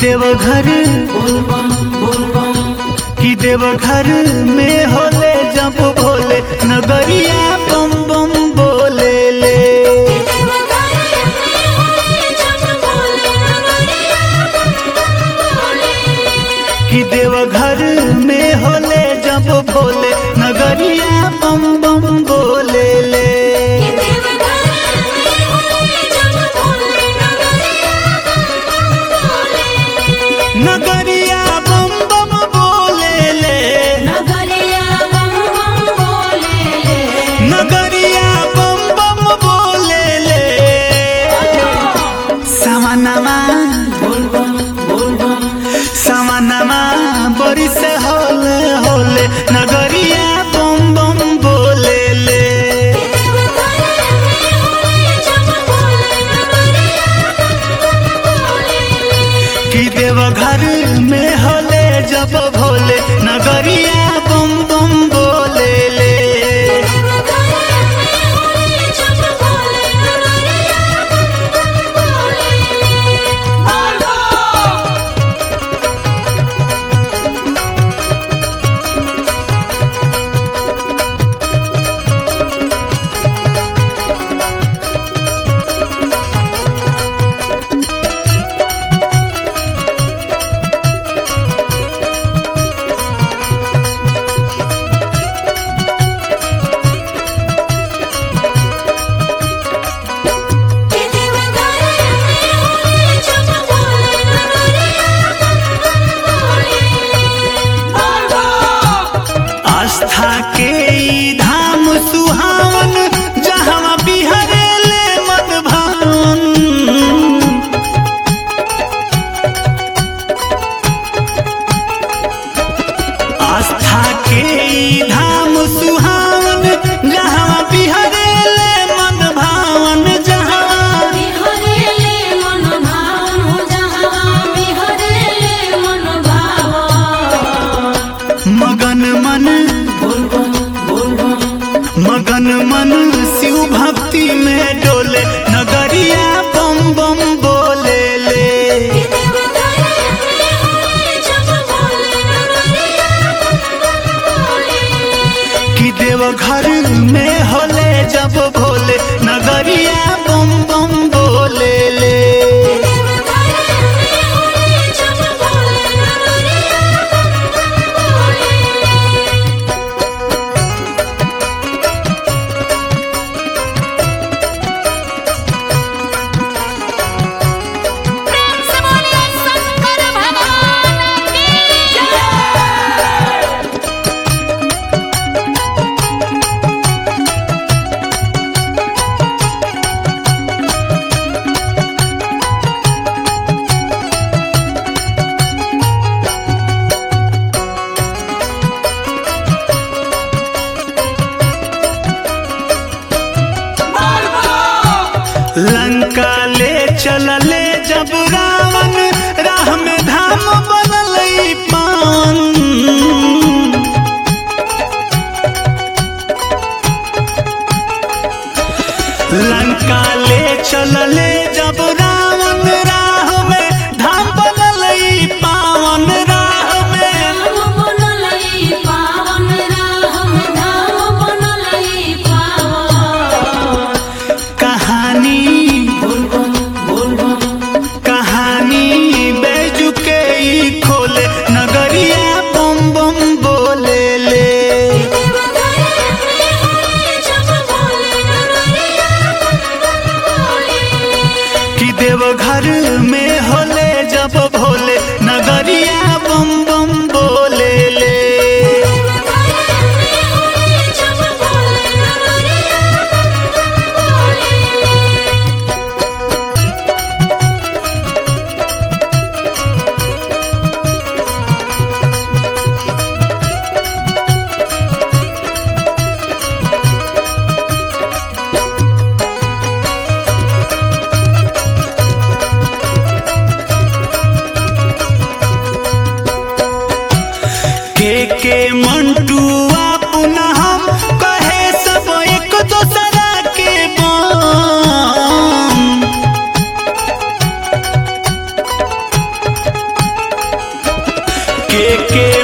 देवघर कि देवघर में होले जब भोले नगरिया बम बम बोले ले कि देवघर में होले जब भोले नगरिया बम बम बोले ले नगरिया बम बम बोले ले नगरिया बम बम बोले ले सवनमा सवनमा बड़ी से होले होले नगरिया बम बम बोले ले कि देवघर में होले जब भोले नगरिया बम बम बोले ले आस्था के ई धाम सुहावन जहाँ बिहरे ले मन भावन आस्था के ई धाम सुहावन जहाँ बिहरे ले मन भावन जहाँ मगन मन मगन मन शिव भक्ति में डोले नगरिया बम बम बोले ले कि देवघर में होले जब भोले नगरिया बम बम बोले ले लंका ले चलले जब रावण राह में धाम बनल ई पान लंका ले चलले जब रावण राह में धाम बनल ई पावन राह में कहानी कहानी बैजू के ई खोले नगरिया बम बम बोले ले कि देवघर में होले जब भोले नगरिया बम बम बोले ले के